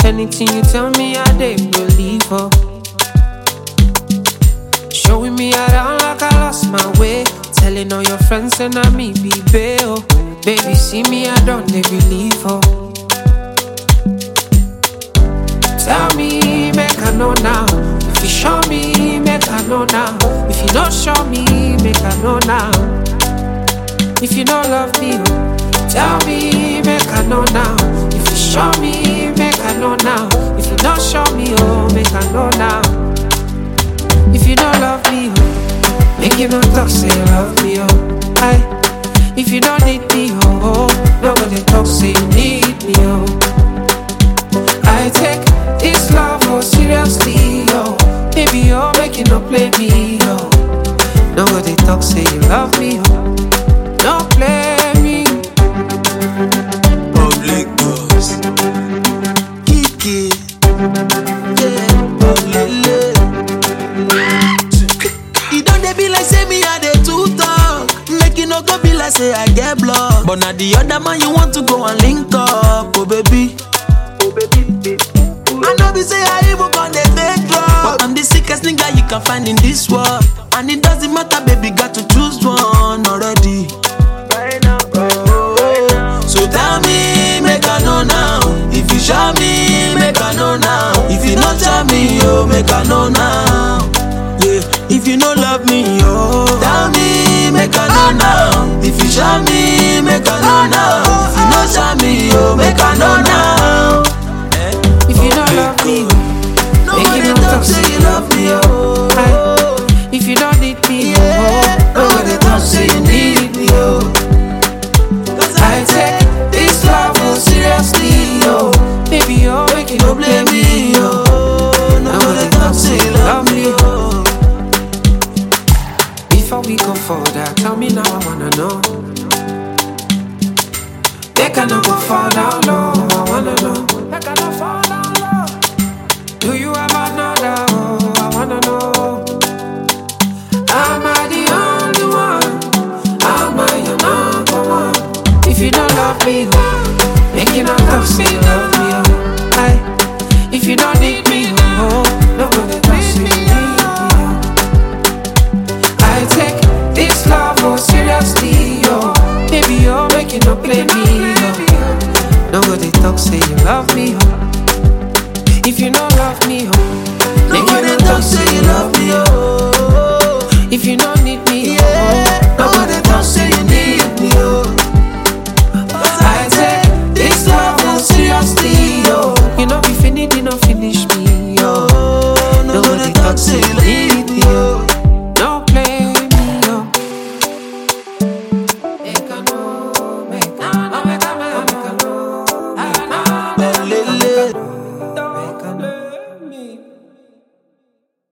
Anything you tell me, I dey believe her. Showing me around like I lost my way. Telling all your friends and I me be bail. Baby, see me, I don't they believe her. Tell me, make I know now. If you show me, make I know now. If you don't show me, make I know now. If you don't love me, oh, tell me, make I know now. If you show me, make I know now. If you don't show me, oh, make I know now. If you don't love me, oh, make you no talk, say you love me, oh. Aye. If you don't need me, oh, oh, nobody talk, say you need me, oh. I take this love oh seriously, oh. Baby, oh, make you no play me, oh. Nobody talk, say you love me, oh. Don't play me. Public boss. Kiki. Yeah, Olele. E don dey be like say me I dey too talk. Make e no go be like say I get block. But na the other man you want to go and link up, oh baby. Oh baby. I know be say I even con dey take drugs. But I'm the sickest nigga you can find in this world. And it doesn't matter, baby, got to choose one already. So tell me, make I know now. If you show me, make I know now. If you not tell me, oh, make I know now. Yeah, if you no love me, oh, tell me, make I know now. If you show me, make I know now. If you not show me, oh, make I know now. If you don't love me, oh, Nobody make you no talk talk, say say you love me, oh. Aye. If you don't need me, Yeah, oh, nobody talk, say you need me, oh. Cause I take this love oh seriously, oh. Baby, oh, make you no Don't play blame me, me, oh. oh. Nobody talk say you love me, oh. Before we go further, tell me now I wanna know. They cannot go fall down low. I wanna know. They cannot fall down low. Do you have another? Oh, I wanna know. Am I the only one? Am I your number one? If you don't love me, oh, make you not talk, say you love me, oh. Aye. If you don't need me, oh, nobody talk, say you need me, oh. I take this love oh seriously, oh Baby, oh, make you no play me, oh Nobody talk, say you love me, oh If you no love me, oh Make you Nobody no talk talk, say say you you love love me, me, oh. If you don't need me, Yeah, oh nobody talk say you need me, oh. I take this love oh seriously, oh You know, be finity, no finish me, oh Oh, nobody talk say you love me,